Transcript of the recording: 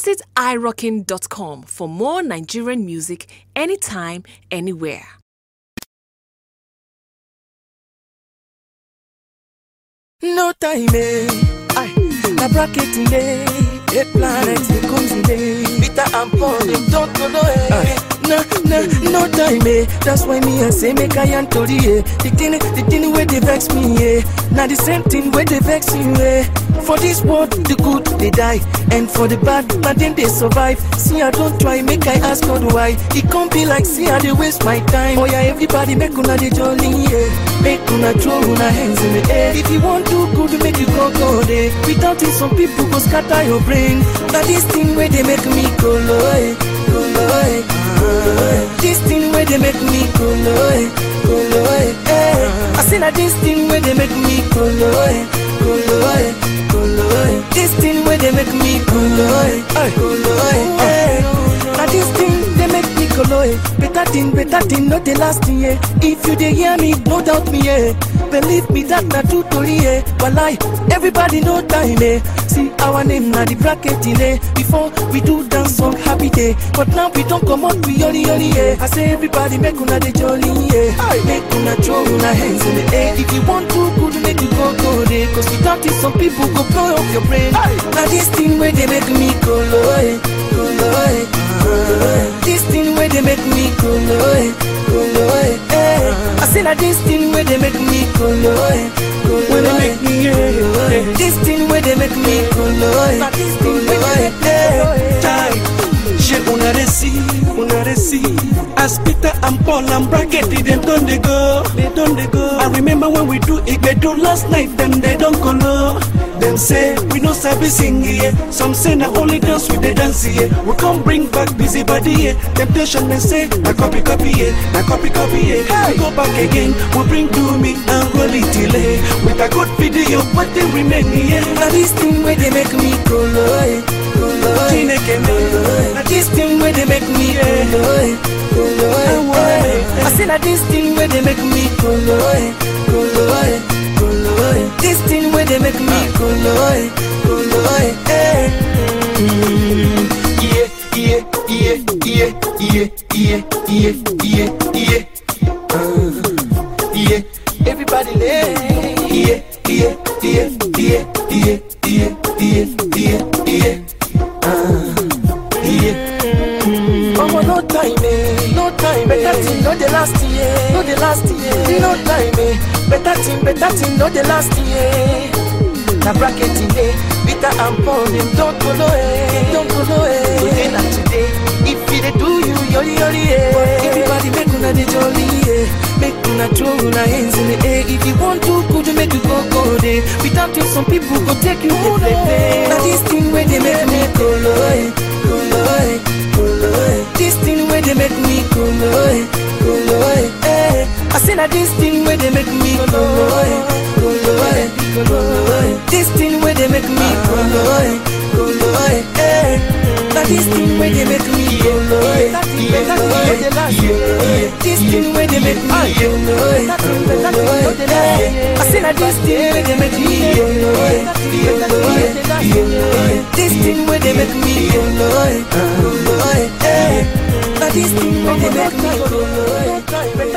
Visit irockin.com for more Nigerian music anytime, anywhere. No time, eh? Aye. Na bracket in day, eight planets they comes in day. Peter and Paul them don't go no eh. No, no, no time, eh? That's why me I say make I and Tori, eh? The thing, the thing where they vex me, eh? Now the same thing where they vex you, eh? For this world, the good they die, and for the bad, now then they survive. See I don't try, make I ask God why. It can't be like see I they waste my time. Oh yeah, everybody make una the jolly, yeah. Make una throw una hands in the air. If you want to good, make you go go there. Without it, some people go scatter your brain. Now this thing where they make me go low, eh, go low, eh, go low, eh. This thing where they make me go low, eh, go low, eh, eh. I say that this thing where they make me go low, eh, go low, eh, go low, eh. This thing where they make me go low, eh, go low, eh, eh. Now this thing they make me go low, eh. Better thing, better thing, not the last thing, yeah. If you dey hear me, no doubt me, yeah. Believe me that na true story, yeah. But like everybody know time, eh. See our name na the bracket in eh. Before we do dance song happy day, but now we don't come out we yoli yoli, yeah. I say everybody make una the jolly, yeah. Make una throw una hands in the air. If you want to good, make you go go there. Cause without it, some people go blow up your brain. Now this thing where they make me go low, eh, go low, eh, go low, eh. This thing where they make me go low, eh, go low, eh, eh. I say that this thing where they make me go low, eh, go low, When they eh, make me, yeah, go low, eh. yeah. This thing where they make me go low, eh, go low, eh, eh. time. She una dey see, una dey see. As Peter and Paul and Bracket, them don't they go, they don't they go. I remember when we do Igbedo last night, them they don't go low. Them say we no sabi sing here. Some say na only dance we dey dance here. We come bring back busy body here. Temptation they say na copy copy here, na copy copy here. We go back again, we bring do me and roll it delay. With a good video, but they remain here. Now this thing where they make me go low, eh, go low, eh, Chineke go low, eh. Now this thing where they make me go low, eh, go low, eh, eh. I say that this thing where they make me go low, eh, go low, eh, go low, eh. This thing where they make me go low, eh, go low, eh, eh. Mm, Yeah, yeah, yeah, yeah, yeah, yeah, yeah, yeah, yeah. Uh, yeah, everybody lay. Yeah, yeah, yeah, yeah, yeah, yeah, yeah, yeah, yeah. Uh, yeah. Omo, no time, eh, no time. Better thing, no the last year, no the last year. No time, eh. Better thing, better thing, no the last year. Na bracket today, Peter and Paul, them don't go no eh, don't go no eh. Today na today, if you dey do you, yoli yoli eh. Everybody make una dey jolly eh, make una throw una hands in the air. If you want to, could you make you go go there? Without you, some people go take you to play play. Now this thing where they make me go low eh, go low eh, go low eh. This thing where they make me go low eh, go low eh. eh. I say that this thing where they make me go low eh, go low eh, go low eh. This thing where they make me go low eh, go low eh. eh. Now this thing where they make me go low eh, go low eh. This thing where they make me go low eh, go low eh. I say that this thing where they make me go low eh, go low eh. This thing where they make me go low eh, go low eh. Now this thing where they make me go low eh.